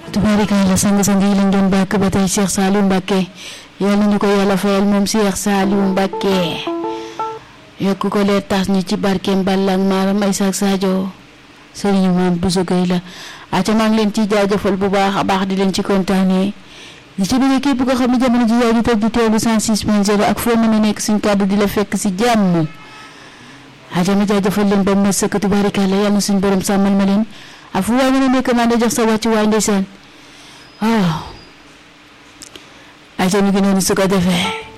tubaarikàlla sang-sang yi lañ doon bàkk ba tey Cheikh Saliou Mbacké yàlla ñu ko yàlla fayal moom Cheikh Saliou Mbacké yokk ko leer tas ñu ci barkeem Balla ak Maram Aïssa ak Sadio Serigne moom Bousso Gueye la aca maa ngi leen ciy jaajëfal bu baax a baax di leen ci kontaanee di ci bëgg képp ko xam ne jamono ji yaa ngi toog di teewlu 106.0 ak foo mën a nekk suñ kàddu di la fekk si jàmm aca ma jaajëfal leen ba ma sëkk tubaarikàlla yàlla na suñ borom sàmmal ma leen ak fu waay mën a nekk maa ngi jox sa wàccu waay ndeysaan waaw aca mi ngi noonu su ko defee